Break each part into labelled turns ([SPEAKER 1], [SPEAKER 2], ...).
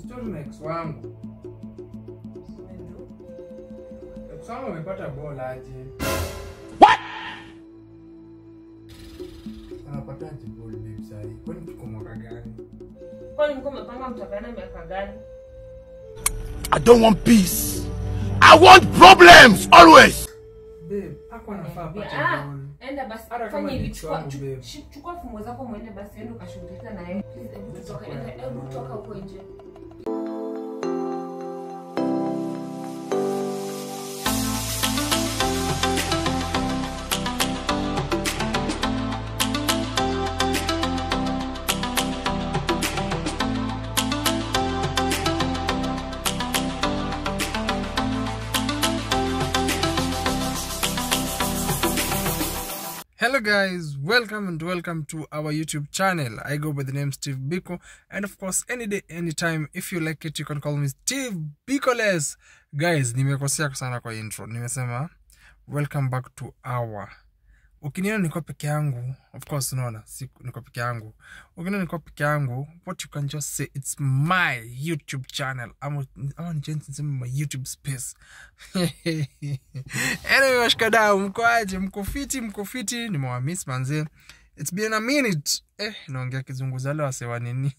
[SPEAKER 1] story na ex wangu ex wangu amepata ball aje anapataje ball babe sahi kwani tuko mwaka gani
[SPEAKER 2] kwani mko mmepanga mtapeana miaka gani
[SPEAKER 3] I don't want peace. I want problems always.
[SPEAKER 1] babe hapo anafaa apate
[SPEAKER 2] Ah,
[SPEAKER 1] ball
[SPEAKER 2] enda basi
[SPEAKER 1] Hata kama
[SPEAKER 2] fanya
[SPEAKER 1] ni
[SPEAKER 2] hivi
[SPEAKER 1] ex
[SPEAKER 2] chukua
[SPEAKER 1] wangu,
[SPEAKER 2] chu-
[SPEAKER 1] babe.
[SPEAKER 2] shi- chukua funguo zako mwende basi ende ukashughulika na yeye Please, hebu tutoke enda hebu toka huko nje
[SPEAKER 1] Hello guys, welcome and welcome to our YouTube channel. I go by the name Steve Biko and of course any day anytime if you like it you can call me Steve Bikoles. Guys, nimekosea sana kwa intro. Nimesema welcome back to our. Ukiniona niko peke yangu, of course unaona si niko peke yangu. Ukiniona niko peke yangu, what you can just say it's my YouTube channel. Ama ama ni chance niseme my YouTube space. anyway washikadau mko aje mko fiti mko fiti nimewamiss manze it's been a minute eh naongea kizungu zale wasewa nini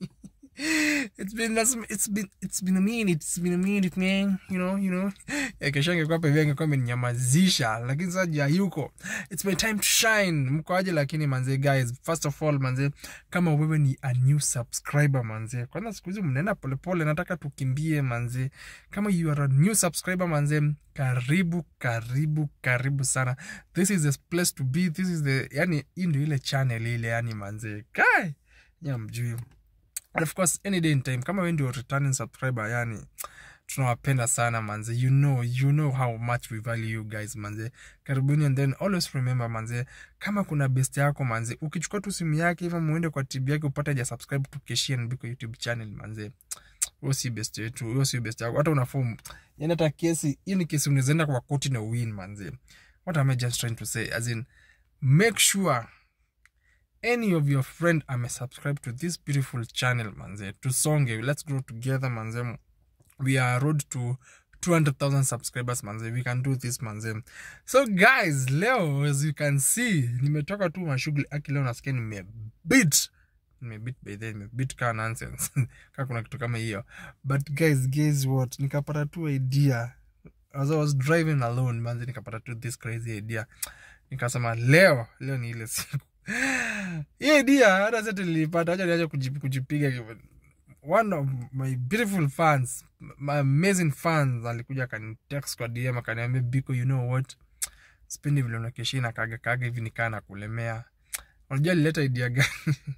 [SPEAKER 1] it's been it's been it's been a minute it's been a minute man you know you know eh kesho angekuwa pevia angekuwa ameninyamazisha lakini sasa ja yuko it's my time to shine mko aje lakini manze guys first of all manze kama wewe ni a new subscriber manze kwanza siku hizi mnaenda polepole nataka tukimbie manze kama you are a new subscriber manze karibu karibu karibu sana this is the place to be this is the yani hii ndio ile channel ile yani manze kai nyamjui and of course any day in time kama wewe ndio returning subscriber yani tunawapenda sana manze you know you know how much we value you guys manze karibuni and then always remember manze kama kuna best yako manze ukichukua tu simu yake hivyo muende kwa tv yake upate ja subscribe to Keshia Nbiko youtube channel manze huyo si best yetu huyo si best yako hata unafomu yani hata kesi hii ni kesi unaweza enda kwa koti na win manze what am i just trying to say as in make sure any of your friend ame subscribe to this beautiful channel manze tusonge let's grow together manze we are road to 200,000 subscribers manze we can do this manze so guys leo as you can see nimetoka tu mashughuli aki leo nasikia nimebit nimebit by then nimebit kaa nonsense kaa kuna kitu kama hiyo but guys guess what nikapata tu idea as i was driving alone manze nikapata tu this crazy idea nikasema leo leo ni ile siku hii idea hata sasa nilipata acha niache kujip- kujipiga one of my beautiful fans my amazing fans alikuja akanitext kwa dm akaniambia biko you know what spendi vile unakeshi na kaga kaga hivi nikaa na kulemea unajua alileta idea gani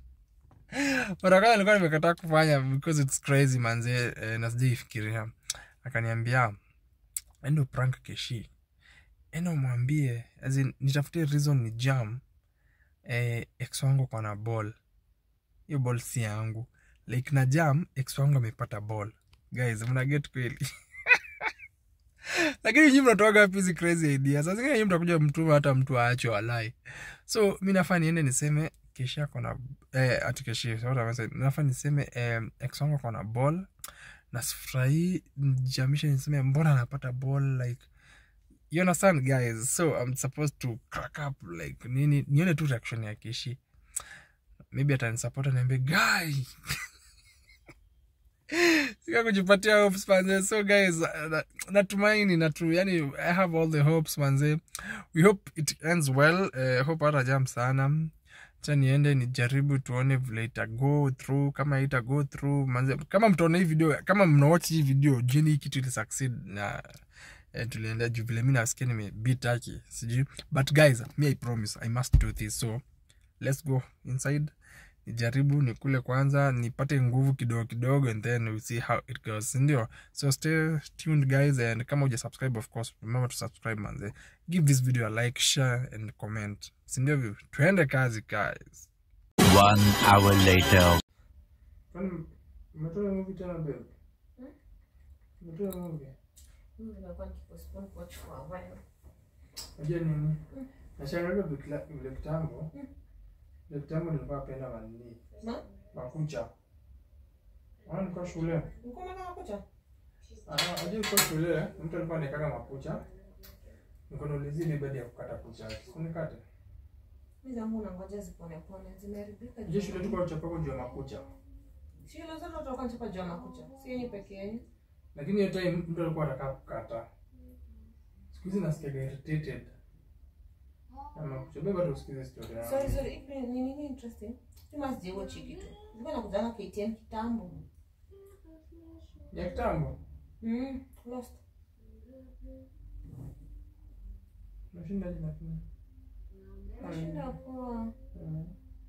[SPEAKER 1] mara kwanza nilikuwa nimekataa kufanya because it's crazy manze eh, na sijaifikiria akaniambia endo prank keshi endo mwambie as in, nitafutie reason ni jam eh, ex wangu kwa na ball hiyo ball si yangu like na jam ex wangu amepata ball guys mna get kweli lakini nyinyi mnatoaga wapi hizi crazy idea sasa zingine nyinyi mtakuja mtuma hata mtu aacho alai so mi nafaa niende niseme kesha kona eh, ati keshi what am I saying? nafaa niseme eh, ex wangu kona ball na sifurahii nijamishe niseme mbona anapata ball like you understand guys so i'm supposed to crack up like nini nione tu reaction ya kishi maybe atanisupport aniambie guy sika kujipatia hopes manze so guys uh, na- natumaini natu yani i have all the hopes manze we hope it ends well uh, hope hata jam sana cha niende nijaribu tuone vile ita go through kama ita go through manze kama mtaona hii video kama mnawatch hii video jeni hii kitu ili succeed na eh, tuliendea juu vile mi nasikia nimebitaki sijui but guys me i promise i must do this so let's go inside nijaribu nikule kwanza nipate nguvu kidogo kidogo and then we see how it goes sindio so stay tuned guys and kama uja subscribe of course remember to subscribe manze give this video a like share and comment sindio vi tuende kazi guys
[SPEAKER 3] One hour later.
[SPEAKER 2] Mimi nimekuwa nikipostpone kuwatch for a while.
[SPEAKER 1] Unajua nini? Nashangaga vile vile kitambo. Vile kitambo nilikuwa napenda manini.
[SPEAKER 2] Ma?
[SPEAKER 1] Makucha. Ah, nilikuwa shule.
[SPEAKER 2] Ulikuwa unataka kucha?
[SPEAKER 1] Ah, hadi nilikuwa shule, mtu alikuwa anikaga makucha. Niko naulizia ile badi ya kukata kucha. Unikate.
[SPEAKER 2] Mimi zangu unangoja zipone pone. Zimeharibika.
[SPEAKER 1] Je, shule tuko chapako juu ya makucha.
[SPEAKER 2] Shule zote watu wako wanachapa juu ya makucha. Si yenye peke yenu.
[SPEAKER 1] Lakini hiyo time mtu alikuwa anataka kukata. Siku hizi nasikia irritated. Na makucha. Beba tu usikize story yangu.
[SPEAKER 2] Sorry, sorry. Ipi ni nini interesting? Mimi sijawo chiki tu. Nilikuwa nakujanga KTN kitambo.
[SPEAKER 1] Ya kitambo.
[SPEAKER 2] Mm, lost.
[SPEAKER 1] Nashinda jina tena.
[SPEAKER 2] Nashinda poa.
[SPEAKER 1] Mm.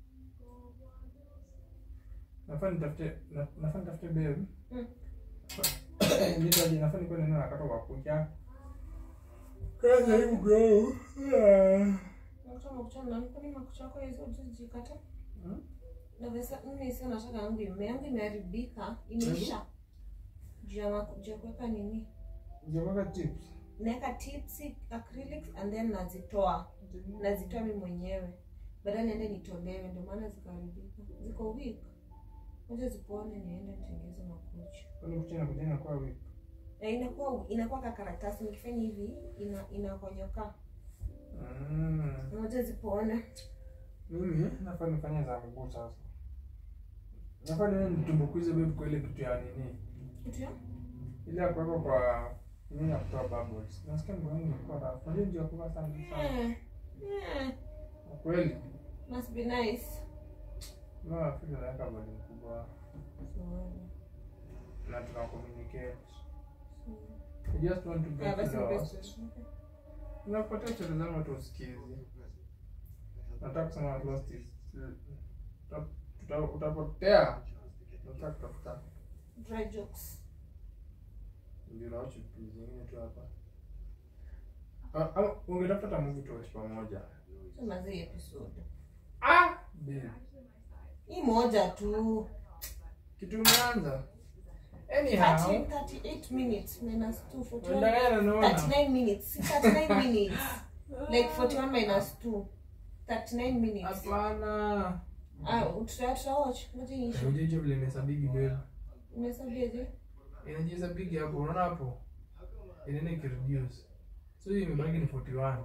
[SPEAKER 1] Nafaa nitafute na- nafaa nitafute babe.
[SPEAKER 2] Mm.
[SPEAKER 1] Ndio aje nafaa nikuwe neno nakata kwa kucha. Kaza hiyo bro.
[SPEAKER 2] Nakuta makucha na kwa nini makucha yako hizo jikata?
[SPEAKER 1] Mm.
[SPEAKER 2] Na vesa mimi sio nataka yangu ime yangu imeharibika, imeisha. Juu ya maku- juu ya kuweka nini?
[SPEAKER 1] Ndio tips.
[SPEAKER 2] Naweka tips, acrylics and then nazitoa. Nazitoa mimi mwenyewe. Baadaye niende nitolewe ndio maana zikaharibika. Ziko weak. Ngoja zipone niende nitengeze makucha.
[SPEAKER 1] Kwani kucha na kujenga kwa wiki.
[SPEAKER 2] Na inakuwa inakuwa ka karatasi nikifanya hivi ina inakonyoka.
[SPEAKER 1] Mm.
[SPEAKER 2] Ngoja zipone.
[SPEAKER 1] Mimi nafaa nifanye za mguu sasa. Nafaa niwe nitumbukize babe kwa ile kitu ya nini.
[SPEAKER 2] Kitu ya?
[SPEAKER 1] Ile ya kuweka kwa nini ya kutoa bubbles. Nasikia mguu wangu ulikuwa rafu. Unajua ndio kwa sana sana.
[SPEAKER 2] Eh. Eh.
[SPEAKER 1] Kweli.
[SPEAKER 2] Must be nice.
[SPEAKER 1] No, Afrika naweka volume kubwa
[SPEAKER 2] So,
[SPEAKER 1] na tuna communicate.
[SPEAKER 2] so.
[SPEAKER 1] We just want to
[SPEAKER 2] Yeah,
[SPEAKER 1] get
[SPEAKER 2] basi
[SPEAKER 1] lost.
[SPEAKER 2] best. Okay.
[SPEAKER 1] Unapotea stori zangu hata usikizi. Nataka kusema lost is uta- tuta- utapotea. Nataka kutafuta
[SPEAKER 2] Dry jokes.
[SPEAKER 1] ndio na chupi zingine tu hapa. Ah, Ama ungetafuta hata movie tu watch pamoja.
[SPEAKER 2] Sema zi episode.
[SPEAKER 1] Ah, babe.
[SPEAKER 2] Hii moja tu.
[SPEAKER 1] Kitu umeanza. Anyhow,
[SPEAKER 2] 30, 38 minutes minus 2 41.
[SPEAKER 1] unaenda naona.
[SPEAKER 2] 39 minutes. Si 39 minutes. Like 41 minus 2. 39 minutes.
[SPEAKER 1] Hapana.
[SPEAKER 2] Ah, tuta tuta watch. Ngoja iishe.
[SPEAKER 1] Ujeje vile imesabigi babe.
[SPEAKER 2] Umehesabiaje?
[SPEAKER 1] inajiza big hapo unaona hapo inaenda ikireduce so hiyo imebaki ni 41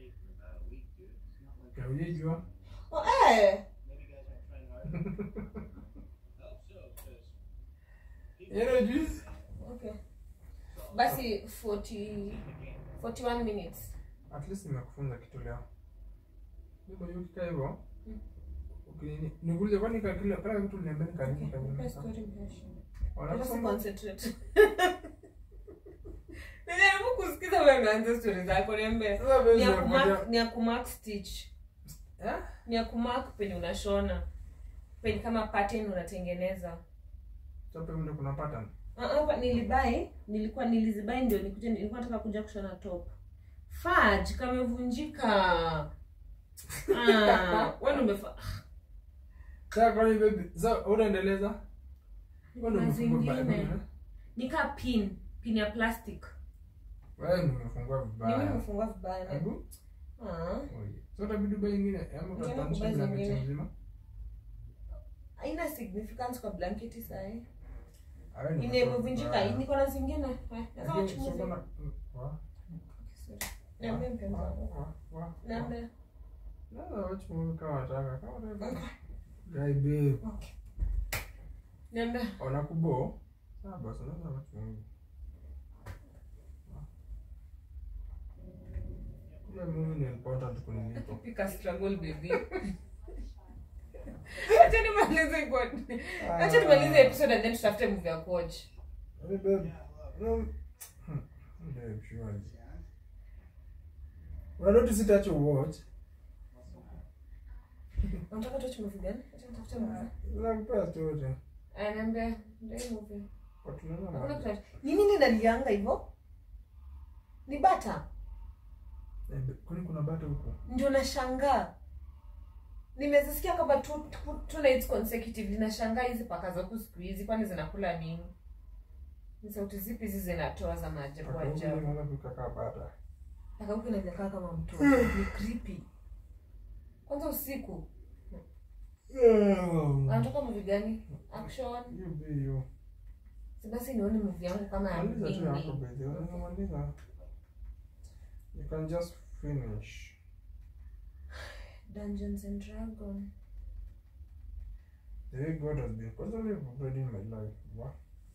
[SPEAKER 1] kaujejua
[SPEAKER 2] Oh, eh.
[SPEAKER 1] yana juice
[SPEAKER 2] Okay. Basi 40 41 minutes.
[SPEAKER 1] at least nimekufunza kitu leo Beba hiyo kika hivyo
[SPEAKER 2] Mm.
[SPEAKER 1] ukinini nikuulize kwani ka kila kila kitu niambia
[SPEAKER 2] Okay.
[SPEAKER 1] kanini
[SPEAKER 2] Nipe
[SPEAKER 1] kanini
[SPEAKER 2] story mrefu. Let us
[SPEAKER 1] wanasoma
[SPEAKER 2] concentrate. Najaribu kusikiza wewe unaanza story zako niambie.
[SPEAKER 1] sasa
[SPEAKER 2] Ni ya
[SPEAKER 1] wewe
[SPEAKER 2] kumark ni ya kumark stitch.
[SPEAKER 1] eh
[SPEAKER 2] Ni ya kumark penye unashona. Penye kama pattern unatengeneza.
[SPEAKER 1] sasa ndio kuna pattern
[SPEAKER 2] Ah, Hapa nilibai, nilikuwa nilizibai ndio nikuje nilikuwa nataka kuja kushona top. Fudge kamevunjika. Ah, wewe umefa
[SPEAKER 1] sasa kwani baby sasa unaendeleza Wewe ndio
[SPEAKER 2] na
[SPEAKER 1] umefungua
[SPEAKER 2] zingine.
[SPEAKER 1] vibaya.
[SPEAKER 2] Nika pin, pin ya plastic.
[SPEAKER 1] wewe ndio umefungua
[SPEAKER 2] Ni mimi
[SPEAKER 1] vibaya
[SPEAKER 2] nimefungua vibaya. na-
[SPEAKER 1] hebu
[SPEAKER 2] Ah.
[SPEAKER 1] Oye. So utabidi ubae ingine ama
[SPEAKER 2] Nitaenda
[SPEAKER 1] utatanisha
[SPEAKER 2] kubuy
[SPEAKER 1] blanketi
[SPEAKER 2] zingine.
[SPEAKER 1] nzima?
[SPEAKER 2] haina significance kwa blanketi sahi
[SPEAKER 1] Awe ni
[SPEAKER 2] imevunjika
[SPEAKER 1] mbaya.
[SPEAKER 2] niko na zingine Eh, naweza
[SPEAKER 1] Lakini
[SPEAKER 2] watch movie.
[SPEAKER 1] sio kama- wa-
[SPEAKER 2] Sorry. Niambie mpenzi wangu.
[SPEAKER 1] wa- wa- wa-
[SPEAKER 2] Niambie.
[SPEAKER 1] Naweza watch movie kama wataka, kama wataka. Guy babe.
[SPEAKER 2] Okay. Niambie.
[SPEAKER 1] Wanakubo? Sawa basi, unaweza watch movie. Ile movie ni important kuniliko.
[SPEAKER 2] Pika struggle baby. Acha nimalize kwa. Acha nimalize episode and then tutafute movie ya kuwatch.
[SPEAKER 1] Hey babe. No. Hmm. Babe, surely. Unanoti sitacho watch.
[SPEAKER 2] Unataka tuwatch movie gani? Acha nitafute movie.
[SPEAKER 1] Nakupea story.
[SPEAKER 2] Aya, niambie. Ndio hii movie.
[SPEAKER 1] Watu naona
[SPEAKER 2] Hakuna
[SPEAKER 1] mambo.
[SPEAKER 2] kitu. Ni nini nalianga hivyo? Ni bata.
[SPEAKER 1] Eh, be- Kwani kuna bata huko?
[SPEAKER 2] ndio nashangaa nimezisikia kama two, two, two nights consecutively nashangaa hizi paka za huku siku hizi kwani zinakula nini ni sauti zipi hizi zinatoa za maajabu
[SPEAKER 1] Paka huko
[SPEAKER 2] ajabu
[SPEAKER 1] inaanza kukaa bata.
[SPEAKER 2] paka huku inakaa kama mtoto ni creepy kwanza usiku anatoka movie gani action
[SPEAKER 1] Hiyo bei hiyo.
[SPEAKER 2] Si basi nione movie yangu kama ya
[SPEAKER 1] Maliza tu yako
[SPEAKER 2] Bing
[SPEAKER 1] baby.
[SPEAKER 2] Bing.
[SPEAKER 1] Unapomaliza. You can just finish.
[SPEAKER 2] Dungeons and Dragons.
[SPEAKER 1] The way God has been constantly operating in my life. What?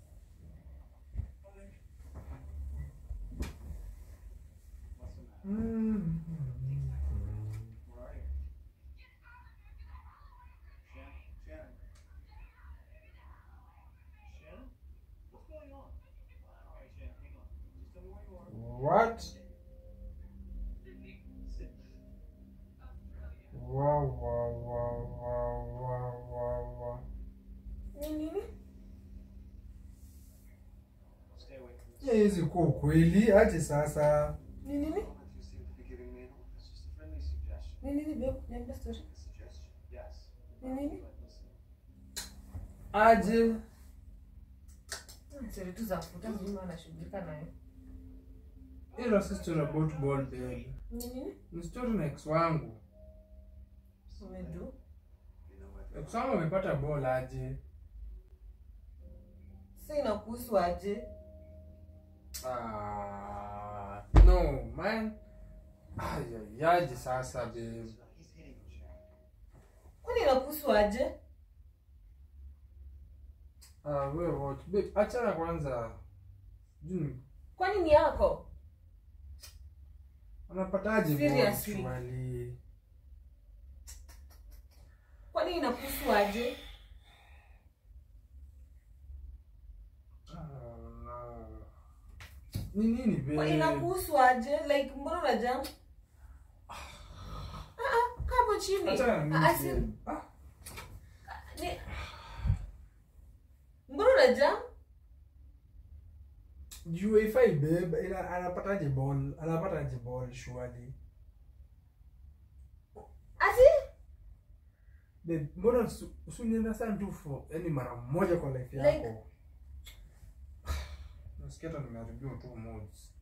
[SPEAKER 1] What? Wow, wow, wow, wow, wow, wow, wow.
[SPEAKER 2] Ni nini?
[SPEAKER 1] Yeah, hizi kuwa ukweli aje sasa.
[SPEAKER 2] Ni nini? Ni nini babe? Niambia story. Ni nini?
[SPEAKER 1] Aje.
[SPEAKER 2] Hmm, Story tu za kufuta mimi wanashughulika nayo.
[SPEAKER 1] Ila si story about ball babe.
[SPEAKER 2] Ni nini?
[SPEAKER 1] Ni story na ex wangu.
[SPEAKER 2] Umedu?
[SPEAKER 1] Ex wangu amepata ball aje.
[SPEAKER 2] Sasa inakuhusu aje?
[SPEAKER 1] Ah, no man. Ay, yaje sasa babe.
[SPEAKER 2] Kwani inakuhusu aje?
[SPEAKER 1] Ah, wewe watch babe. Achana kwanza. Juu
[SPEAKER 2] Kwani ni yako?
[SPEAKER 1] anapataje ball
[SPEAKER 2] Seriously?
[SPEAKER 1] shwali?
[SPEAKER 2] Kwani inakuhusu aje?
[SPEAKER 1] Ah, no. Ni nini
[SPEAKER 2] Kwa
[SPEAKER 1] babe?
[SPEAKER 2] inakuhusu aje? Like mbona unajam? Ah ah, kaa hapo chini.
[SPEAKER 1] Achana na mimi,
[SPEAKER 2] Ah, ah, si-
[SPEAKER 1] babe. Ah.
[SPEAKER 2] ni- Mbona unajam?
[SPEAKER 1] juu haifai babe ila anapataje ball anapataje ball shwali
[SPEAKER 2] Ati?
[SPEAKER 1] babe mbona usu- usunienda sana tu for yani mara moja kwa life
[SPEAKER 2] Like-
[SPEAKER 1] yako nasikia hata nimeharibiwa tu moods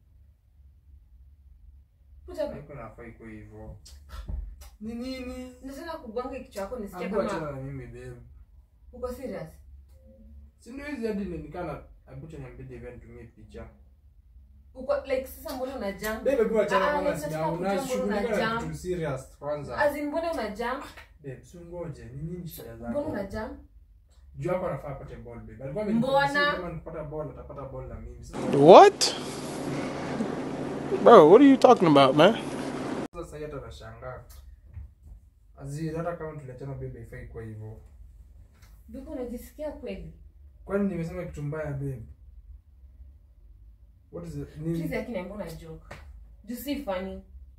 [SPEAKER 2] Kuja
[SPEAKER 1] haiko nafai kwa hivyo ni nini
[SPEAKER 2] nataka kugonga kichwa yako nisikie
[SPEAKER 1] Ambu achana
[SPEAKER 2] kama
[SPEAKER 1] na mimi babe
[SPEAKER 2] uko serious.
[SPEAKER 1] si ndio hizi hadi nikana abucha niambie event tumie picha
[SPEAKER 2] Uko like sasa mbona unajam?
[SPEAKER 1] babe hebu achana
[SPEAKER 2] Ah,
[SPEAKER 1] kwanza
[SPEAKER 2] nataka
[SPEAKER 1] sija
[SPEAKER 2] kujua mbona
[SPEAKER 1] unashughulika na
[SPEAKER 2] unajam.
[SPEAKER 1] kitu serious kwanza
[SPEAKER 2] As in mbona unajam?
[SPEAKER 1] babe sungoje ni nini shida
[SPEAKER 2] Mbona
[SPEAKER 1] zako
[SPEAKER 2] unajam?
[SPEAKER 1] juu yako anafaa apate ball babe alikuwa
[SPEAKER 2] Mbona?
[SPEAKER 1] amenipromise kama nikipata ball atapata ball na mimi Sasa-
[SPEAKER 3] What? Bro, what are you talking about, man?
[SPEAKER 1] sasa hii hata nashangaa Aziz, hata kama tuliachana babe haifai kwa hivyo
[SPEAKER 2] Biko unajisikia kweli?
[SPEAKER 1] kwani nimesema kitu mbaya babe what is it? Ni-
[SPEAKER 2] Please yaki niambia una joke. Juu si funny.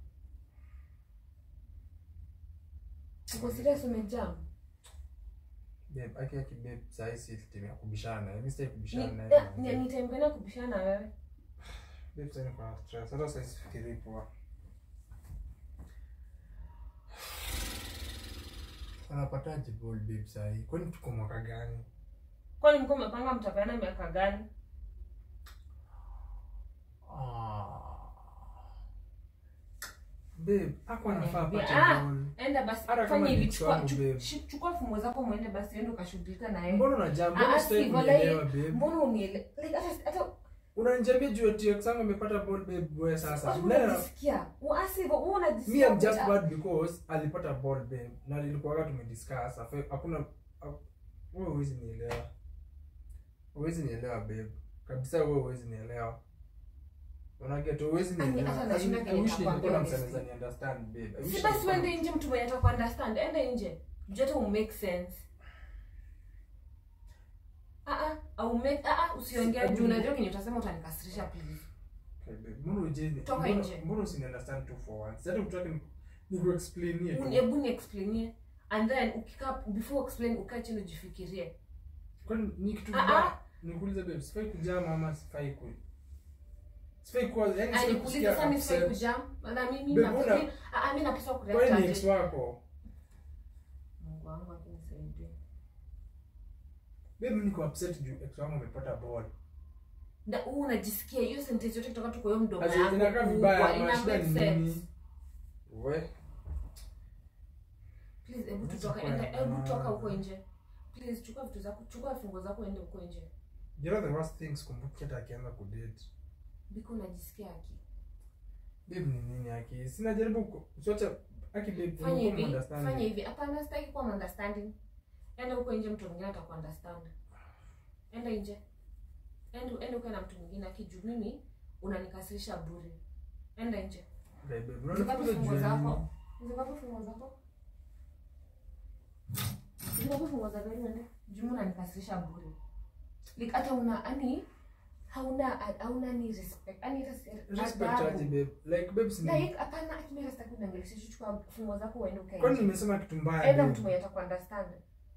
[SPEAKER 2] Uko serious umejam?
[SPEAKER 1] babe aki aki babe sahi si time ya kubishana naye mimi sitaki
[SPEAKER 2] Ni
[SPEAKER 1] kubishana naye
[SPEAKER 2] eh,
[SPEAKER 1] manze.
[SPEAKER 2] ni- nitampenda kubishana na wewe.
[SPEAKER 1] babe sasa niko na stress hata sasa sifikirii poa anapataje ball babe sahi kwani tuko mwaka gani
[SPEAKER 2] Kwani mko mmepanga mtapeana miaka gani?
[SPEAKER 1] Ah. babe hapo anafaa apate
[SPEAKER 2] Ah,
[SPEAKER 1] ball
[SPEAKER 2] enda basi
[SPEAKER 1] Hata kama
[SPEAKER 2] fanya
[SPEAKER 1] ni
[SPEAKER 2] hivi
[SPEAKER 1] ex
[SPEAKER 2] chukua
[SPEAKER 1] wangu,
[SPEAKER 2] chu-
[SPEAKER 1] babe.
[SPEAKER 2] shi- chukua fungo zako muende basi ende ukashughulika na yeye.
[SPEAKER 1] mbona unajaa
[SPEAKER 2] Ah,
[SPEAKER 1] mbona
[SPEAKER 2] ah,
[SPEAKER 1] sitaki
[SPEAKER 2] si, wala
[SPEAKER 1] kunielewa
[SPEAKER 2] yeye-
[SPEAKER 1] babe
[SPEAKER 2] Mbona uniele like hata hata
[SPEAKER 1] unanijambia juu ati ex wangu amepata ball babe wewe sasa
[SPEAKER 2] Watu
[SPEAKER 1] Nani ana-
[SPEAKER 2] unajisikia. Uasi hivyo, wewe
[SPEAKER 1] me
[SPEAKER 2] unajisikia.
[SPEAKER 1] I'm just
[SPEAKER 2] kuta-
[SPEAKER 1] bad because alipata ball babe na nilikuwa tumediscuss afa- hakuna ha- wewe huwezi nielewa huwezi nielewa babe kabisa wewe huwezi nielewa unaget huwezi
[SPEAKER 2] Ani,
[SPEAKER 1] nielewa
[SPEAKER 2] hata nashinda
[SPEAKER 1] I
[SPEAKER 2] kenye
[SPEAKER 1] wish nilikuwa
[SPEAKER 2] nakwambia
[SPEAKER 1] na
[SPEAKER 2] honestly.
[SPEAKER 1] msaneza ni understand babe I wish
[SPEAKER 2] Si basi
[SPEAKER 1] nilikuwa na-
[SPEAKER 2] uende nje mtu mwenye ataka understand. Enda nje. Juu hata umake sense. Ah ah, au make ah ah usiongea juu unajua kenye utasema utanikasirisha please.
[SPEAKER 1] Okay, babe, mbona uje-
[SPEAKER 2] Toka
[SPEAKER 1] mbona-
[SPEAKER 2] nje.
[SPEAKER 1] mbona usini understand tu for once hata utaki nikuexplainie tu
[SPEAKER 2] Uni- Hebu ni explainie and then ukikaa before explain ukae chini ujifikirie.
[SPEAKER 1] kwani ni kitu
[SPEAKER 2] Ah,
[SPEAKER 1] mbaya
[SPEAKER 2] ah.
[SPEAKER 1] nikuulize babe sifai kujaa mama sifai ku sifai kuwa yani sifai
[SPEAKER 2] Alikuuliza
[SPEAKER 1] kusikia
[SPEAKER 2] sasa mimi sifai
[SPEAKER 1] upset.
[SPEAKER 2] kujam. Na mimi
[SPEAKER 1] Babe,
[SPEAKER 2] na
[SPEAKER 1] una-
[SPEAKER 2] mimi ah ah, mimi napaswa
[SPEAKER 1] kwani
[SPEAKER 2] kureact
[SPEAKER 1] ni ex
[SPEAKER 2] aje.
[SPEAKER 1] wako
[SPEAKER 2] Mungu wangu akinisaidie.
[SPEAKER 1] babe niko upset juu ex wangu amepata ball
[SPEAKER 2] Na huu unajisikia hiyo sentence yote kutoka tu kwa hiyo mdomo
[SPEAKER 1] Ati
[SPEAKER 2] yangu.
[SPEAKER 1] inakaa
[SPEAKER 2] kubwa,
[SPEAKER 1] vibaya
[SPEAKER 2] ina
[SPEAKER 1] ama shida
[SPEAKER 2] make
[SPEAKER 1] ni
[SPEAKER 2] sense.
[SPEAKER 1] nini we
[SPEAKER 2] Please, hebu
[SPEAKER 1] Acha
[SPEAKER 2] tutoka,
[SPEAKER 1] kwa
[SPEAKER 2] enda,
[SPEAKER 1] ya
[SPEAKER 2] hebu
[SPEAKER 1] maana.
[SPEAKER 2] toka huko nje. Please, chukua vitu zako, chukua fungo zako ende huko nje.
[SPEAKER 1] you know the worst thing sikumbuki hata akianza kudate
[SPEAKER 2] biko unajisikia aki
[SPEAKER 1] babe ni nini aki sina jaribu ku- sote aki babe
[SPEAKER 2] fanya
[SPEAKER 1] unakuwa
[SPEAKER 2] hivi
[SPEAKER 1] understanding.
[SPEAKER 2] fanya hivi hapana sitaki kuwa understanding enda huko nje mtu mwingine atakuunderstand enda nje enda enda ukae na mtu mwingine akijuu mimi unanikasirisha bure enda nje
[SPEAKER 1] Babe, babe,
[SPEAKER 2] Zikapi
[SPEAKER 1] unanifukuza
[SPEAKER 2] funguo
[SPEAKER 1] juu ya nini?
[SPEAKER 2] zako zikapi funguo zako zikapi funguo za gari uende juu unanikasirisha bure like hata una ani hauna hauna ni respect ani hata si-
[SPEAKER 1] Respect
[SPEAKER 2] adabu.
[SPEAKER 1] aje, babe like babe si
[SPEAKER 2] like hapana akimera sitaki unaongelesha chukua funguo zako uende ukae
[SPEAKER 1] kwani
[SPEAKER 2] nje.
[SPEAKER 1] nimesema kitu mbaya
[SPEAKER 2] enda
[SPEAKER 1] babe?
[SPEAKER 2] mtu mwenye atakuunderstand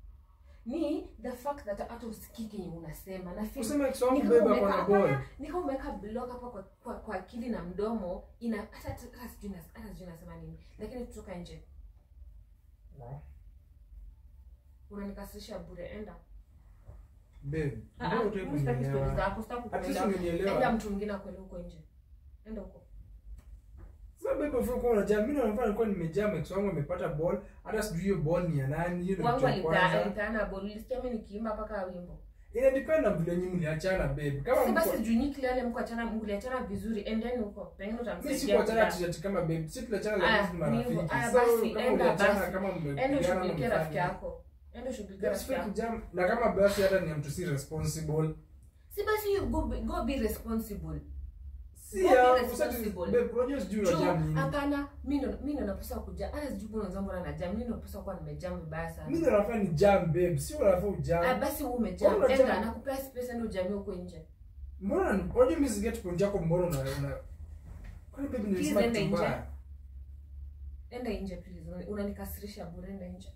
[SPEAKER 2] ni the fact that hata usikii kenye unasema na feel
[SPEAKER 1] Usema Kiswahili
[SPEAKER 2] ni kama
[SPEAKER 1] babe ako
[SPEAKER 2] umeweka-
[SPEAKER 1] na boy.
[SPEAKER 2] hapana, ni kama umeweka block hapa kwa, kwa, kwa akili na mdomo ina hata hata sijui nas- hata sijui nasema nini lakini tutoka nje
[SPEAKER 1] No.
[SPEAKER 2] unanikasirisha bure enda
[SPEAKER 1] Babe,
[SPEAKER 2] Ah,
[SPEAKER 1] mbona
[SPEAKER 2] ah,
[SPEAKER 1] hutaki
[SPEAKER 2] mimi sitaki
[SPEAKER 1] kunielewa?
[SPEAKER 2] stories zako sitaki
[SPEAKER 1] At least
[SPEAKER 2] kukuelewa.
[SPEAKER 1] umenielewa.
[SPEAKER 2] enda mtu mwingine akwele huko nje enda huko
[SPEAKER 1] Sasa babe, ufanye kuwa unajaa. Mimi naona nilikuwa nimejaa max wangu amepata ball hata sijui hiyo ball ni ya nani hiyo ndio
[SPEAKER 2] wangu
[SPEAKER 1] kitu ya
[SPEAKER 2] alipea-
[SPEAKER 1] kwanza
[SPEAKER 2] alipeana bol ulisikia mi nikiimba mpaka wimbo
[SPEAKER 1] ina depend na vile nyinyi mliachana babe kama
[SPEAKER 2] sasa
[SPEAKER 1] mko
[SPEAKER 2] basi juu kilele mkuachana mliachana vizuri endeni huko pengine
[SPEAKER 1] mimi
[SPEAKER 2] utamsaidia
[SPEAKER 1] sikuachana
[SPEAKER 2] kulala.
[SPEAKER 1] ati kama babe si tuliachana
[SPEAKER 2] Aya,
[SPEAKER 1] lakini ni
[SPEAKER 2] ni hivyo.
[SPEAKER 1] marafiki
[SPEAKER 2] Aya,
[SPEAKER 1] so
[SPEAKER 2] basi,
[SPEAKER 1] kama
[SPEAKER 2] enda
[SPEAKER 1] uliachana
[SPEAKER 2] basi.
[SPEAKER 1] kama
[SPEAKER 2] enda
[SPEAKER 1] mmepigana
[SPEAKER 2] ushughulikie rafiki
[SPEAKER 1] mmefanya
[SPEAKER 2] yako enda ushughulikie
[SPEAKER 1] That's
[SPEAKER 2] rafiki
[SPEAKER 1] fake
[SPEAKER 2] yako
[SPEAKER 1] jam na kama basi hata ni mtu si responsible
[SPEAKER 2] si basi you go, be- go be responsible
[SPEAKER 1] si
[SPEAKER 2] Go be
[SPEAKER 1] ya
[SPEAKER 2] responsible.
[SPEAKER 1] babe unajua sijui
[SPEAKER 2] Juu,
[SPEAKER 1] unajam nini
[SPEAKER 2] hapana mi ndo mi ndo napaswa kuja hata sijui kuna wenzangu na najam mi ndo napaswa kuwa nimejam vibaya sana
[SPEAKER 1] mimi ndo nafaa ni jam babe si unafaa
[SPEAKER 2] Ah,
[SPEAKER 1] ujam
[SPEAKER 2] basi wewe umejam
[SPEAKER 1] Mbona unajam?
[SPEAKER 2] enda nakupea space enda ujamii huko nje
[SPEAKER 1] mbona unajua mimi siget point yako mbona una una kwani babe nilisema
[SPEAKER 2] enda
[SPEAKER 1] kitu
[SPEAKER 2] nje.
[SPEAKER 1] mbaya
[SPEAKER 2] enda nje please Unani- unanikasirisha bure enda nje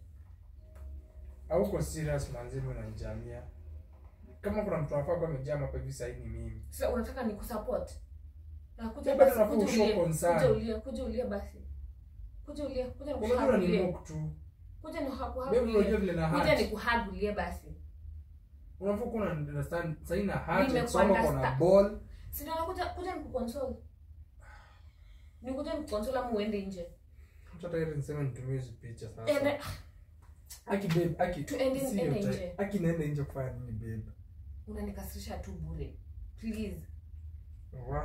[SPEAKER 1] hauko serious manzi mimi unanijamia kama kuna mtu anafaa kuwa amejam hapa hivi sasa ni mimi
[SPEAKER 2] sasa unataka nikusupport na kuja
[SPEAKER 1] Bado
[SPEAKER 2] basi
[SPEAKER 1] nafaa
[SPEAKER 2] kuja
[SPEAKER 1] ushow
[SPEAKER 2] ulie
[SPEAKER 1] concern.
[SPEAKER 2] kuja ulie kuja ulie basi kuja ulie kuja
[SPEAKER 1] unajua
[SPEAKER 2] nikuhagulie
[SPEAKER 1] unanimock tu
[SPEAKER 2] kuja
[SPEAKER 1] babe unajua
[SPEAKER 2] nikuhagulie
[SPEAKER 1] vile na
[SPEAKER 2] kuja
[SPEAKER 1] heart
[SPEAKER 2] nikuhagulie basi
[SPEAKER 1] unafaa kuwa una understand sasa na heart
[SPEAKER 2] Nimekuunderstand.
[SPEAKER 1] kusoma kuna ball
[SPEAKER 2] si ndio nakuja kuja nikukonsole nikuja nikukonsole ama uende nje
[SPEAKER 1] hata ile niseme nitumie hizo picha sasa
[SPEAKER 2] ende
[SPEAKER 1] aki babe aki
[SPEAKER 2] Tuende-
[SPEAKER 1] si
[SPEAKER 2] ende
[SPEAKER 1] hiyo
[SPEAKER 2] nje.
[SPEAKER 1] time. aki naenda nje kufanya nini babe
[SPEAKER 2] unanikasirisha tu bure please
[SPEAKER 1] wa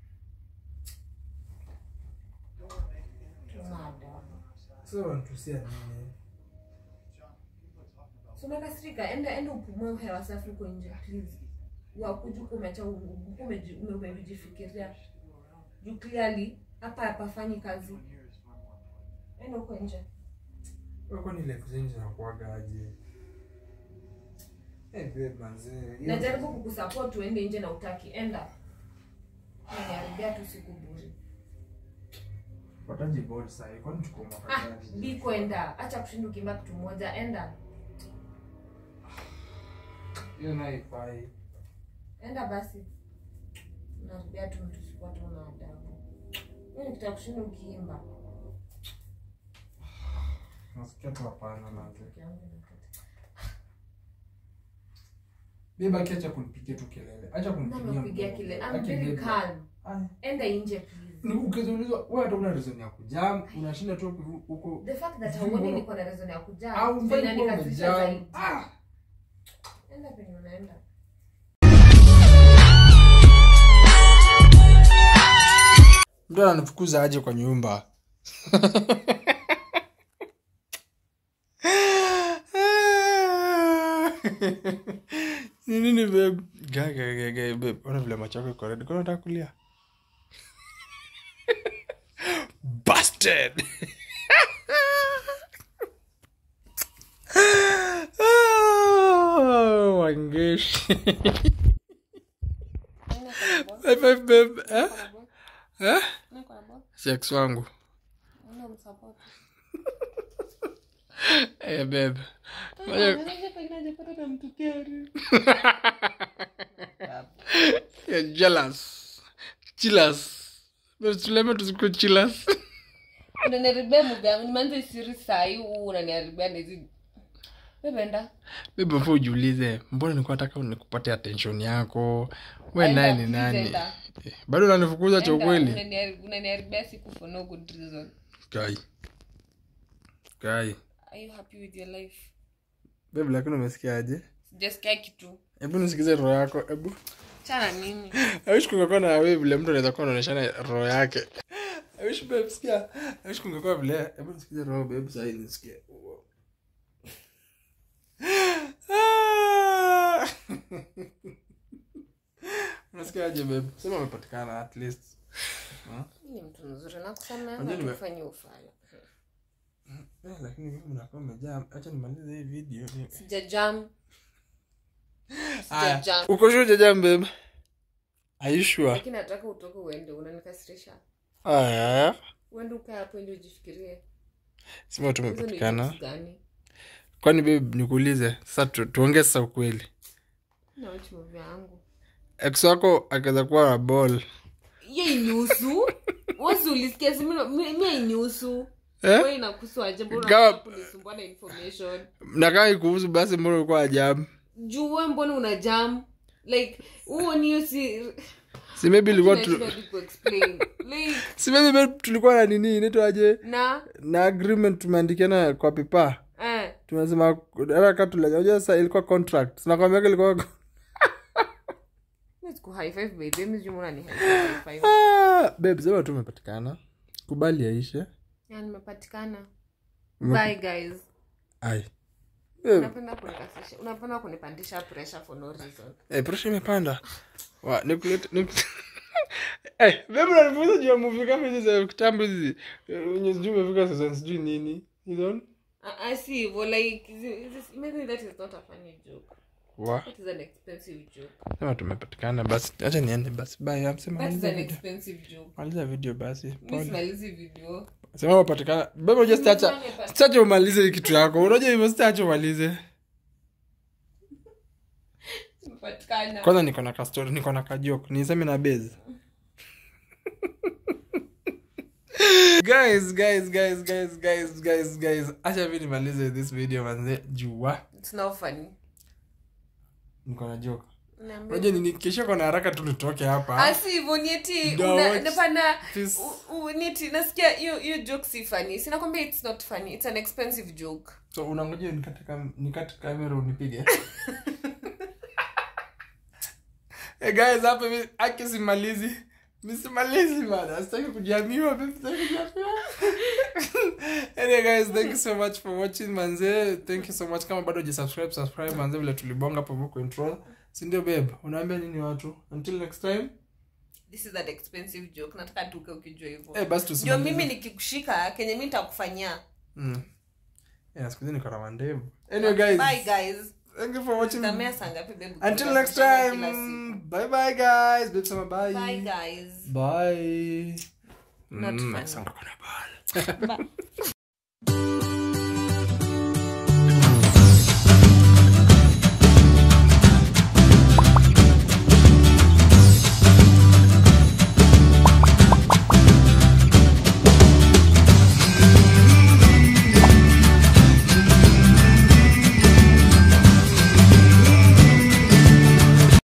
[SPEAKER 2] Mada.
[SPEAKER 1] sasa wanatusia nini
[SPEAKER 2] so umekasirika enda enda upumue hewa safi huko nje please wakuja huko umeacha u- u- umeji- ume- umejifikiria juu clearly hapa hapafanyi kazi enda huko nje
[SPEAKER 1] wewe kwani life zenyu zinakuaga aje eh babe manzi hiyo-
[SPEAKER 2] najaribu kukusupport uende nje na utaki enda naniharibia tu siku bure
[SPEAKER 1] wataji ball sasa kwani tuko mwaka
[SPEAKER 2] ah
[SPEAKER 1] gani
[SPEAKER 2] biko enda acha kushinda ukimba kitu moja enda
[SPEAKER 1] hiyo nayo ifai
[SPEAKER 2] enda basi narudia tu mtu sikuwa tu na adabu hiyo nikitaka kushinda ukiimba
[SPEAKER 1] nasikia tu hapana manzi
[SPEAKER 2] Peke yangu inakata.
[SPEAKER 1] babe aki acha kunipigia tu kelele acha kunipigia
[SPEAKER 2] Namepigia
[SPEAKER 1] mdomo.
[SPEAKER 2] kile I'm
[SPEAKER 1] Aki
[SPEAKER 2] very
[SPEAKER 1] babe.
[SPEAKER 2] calm
[SPEAKER 1] Ai.
[SPEAKER 2] enda nje please
[SPEAKER 1] Ni ukiulizwa wewe hata una reason ya kujam unashinda tu huko
[SPEAKER 2] the fact that
[SPEAKER 1] Sijui
[SPEAKER 2] hauoni
[SPEAKER 1] mbona-
[SPEAKER 2] niko na reason ya kujaa
[SPEAKER 1] au
[SPEAKER 2] ndio
[SPEAKER 1] mfanye kuwa
[SPEAKER 2] inanikasirisha
[SPEAKER 1] umejam
[SPEAKER 2] zaidi
[SPEAKER 1] ah
[SPEAKER 2] enda penye unaenda
[SPEAKER 1] mtu ananifukuza aje kwa nyumba ni nini babe Ga- ga- ga- ga- babe ona vile macho yako iko red kuna unataka kulia busted oh, wangeshi high five babe eh eh sex wangu Eh, babe. Ngoja- You're jealous. Jealous. But tuleme tusikuwe jealous.
[SPEAKER 2] unaniharibia muga nimeanza isiri sahii unaniharibia ndizi bebenda
[SPEAKER 1] Babe, before ujiulize mbona nilikuwa nataka nikupate attention yako we naye ni nani
[SPEAKER 2] Enda.
[SPEAKER 1] Eh, bado unanifukuza cha ukweli
[SPEAKER 2] unaniharibia siku for no good reason
[SPEAKER 1] kai kai
[SPEAKER 2] are you happy with your life
[SPEAKER 1] babe lakini umesikiaje
[SPEAKER 2] sijasikia kitu
[SPEAKER 1] hebu nisikize roho yako hebu
[SPEAKER 2] chana nini
[SPEAKER 1] I wish kungekuwa na wewe vile mtu anaweza kuwa anaonyeshana roho yake. I wish babe sikia. I wish kungekuwa vile. Hebu nisikize roho babe sasa hivi nisikie. Ah! Unasikia aje babe? Sema umepatikana at least.
[SPEAKER 2] ni mtu mzuri nakusamea
[SPEAKER 1] Unajua nime-
[SPEAKER 2] tufanye ufala
[SPEAKER 1] Eh, lakini mimi mnakuwa mmejaa. Acha nimalize hii video. Ni-
[SPEAKER 2] sijajam
[SPEAKER 1] Aya,
[SPEAKER 2] sijajam
[SPEAKER 1] Uko sure hujajam babe? Are you sure?
[SPEAKER 2] lakini nataka utoke uende unanikasirisha
[SPEAKER 1] Aya.
[SPEAKER 2] uende ukae hapo ndio ujifikirie
[SPEAKER 1] Sema
[SPEAKER 2] hizo ni
[SPEAKER 1] tumepatikana.
[SPEAKER 2] jokes gani
[SPEAKER 1] Kwani babe nikuulize sasa tu, tuongee sasa ukweli.
[SPEAKER 2] na wachi movie yangu
[SPEAKER 1] ex wako akaweza kuwa na ball
[SPEAKER 2] ye inihusu wasi ulisikia si mi- mi mi inihusu
[SPEAKER 1] Eh?
[SPEAKER 2] we inakuhusu aje
[SPEAKER 1] Gawa-
[SPEAKER 2] mbona kunisumbua na information
[SPEAKER 1] na kama ikuhusu basi mbona ulikuwa ajabu
[SPEAKER 2] juu we mbona una jam like huo niyo si
[SPEAKER 1] si maybe ilikuwa
[SPEAKER 2] Nashindwa
[SPEAKER 1] tu,
[SPEAKER 2] hadi kuexplain. like
[SPEAKER 1] si maybe babe tulikuwa na nini inaitwaje
[SPEAKER 2] na
[SPEAKER 1] na agreement tumeandikiana kwa pipa
[SPEAKER 2] eh
[SPEAKER 1] tumesema hata kama tuliajua sasa ilikuwa contract tunakwambia ilikuwa
[SPEAKER 2] Let's go high five baby mimi sijui mbona ni high five
[SPEAKER 1] ah, babe sema tu umepatikana kubali yaishe
[SPEAKER 2] ya nimepatikana bye guys
[SPEAKER 1] ai babe,
[SPEAKER 2] unapenda kunikasisha unapenda kunipandisha pressure for no reason
[SPEAKER 1] eh, pressure imepanda wa nikulete nik Eh, babe unanifunza juu ya movie kama hizi za kitambo hizi eh, wenye sijui umefika season sijui nini hizo
[SPEAKER 2] I, I see hivyo like is it- is this- imagine that is not a funny joke
[SPEAKER 1] wa
[SPEAKER 2] that is an expensive joke
[SPEAKER 1] sema tumepatikana basi acha niende basi bye amsema
[SPEAKER 2] that is
[SPEAKER 1] maliza
[SPEAKER 2] an
[SPEAKER 1] video
[SPEAKER 2] expensive joke
[SPEAKER 1] maliza video basi
[SPEAKER 2] mi
[SPEAKER 1] pole
[SPEAKER 2] simalizi video
[SPEAKER 1] sema umepatikana bebe unajua sitaacha
[SPEAKER 2] Nimepatikana.
[SPEAKER 1] sitaacha umalize hii kitu yako unajua hivyo sitaacha umalize
[SPEAKER 2] nimepatikana
[SPEAKER 1] kwanza niko na kastori niko na kajok niseme na base guys guys guys guys guys guys guys acha mi nimalize this video manze jua
[SPEAKER 2] it's not funny
[SPEAKER 1] niko na joke
[SPEAKER 2] Niambie.
[SPEAKER 1] unajua nini kesho kona haraka tu nitoke hapa
[SPEAKER 2] asi hivyo nieti
[SPEAKER 1] No,
[SPEAKER 2] una-
[SPEAKER 1] what's
[SPEAKER 2] napana
[SPEAKER 1] this?
[SPEAKER 2] u- u- nieti nasikia hiyo hiyo joke si funny sinakwambia it's not funny it's an expensive joke
[SPEAKER 1] so unangoja nikate kam- nikate kamera unipige hey guys hapa mi aki simalizi misimalizi bana sitaki kujiamiwa babe, sitaki kujiamiwa anyway guys thank you so much for watching manze thank you so much kama bado hujasubscribe subscribe manze vile tulibonga hapo hivyo control si ndio babe unaambia nini watu until next time
[SPEAKER 2] this is an expensive joke nataka tuke ukijua hivyo
[SPEAKER 1] eh basi
[SPEAKER 2] ndio
[SPEAKER 1] tusimalize
[SPEAKER 2] mimi nikikushika kenye mi nitakufanyia
[SPEAKER 1] mm. yeah, siku hizi niko na mandevu anyway guys
[SPEAKER 2] bye guys
[SPEAKER 1] thank you for watching
[SPEAKER 2] tamea saa ngapi babe
[SPEAKER 1] Until
[SPEAKER 2] Kila
[SPEAKER 1] next
[SPEAKER 2] siku.
[SPEAKER 1] time. Bye bye guys. Babe sema bye.
[SPEAKER 2] bye guys
[SPEAKER 1] Bye.
[SPEAKER 2] Not
[SPEAKER 1] Mm,
[SPEAKER 2] funny.
[SPEAKER 1] sasa kuna ball.
[SPEAKER 2] Bye.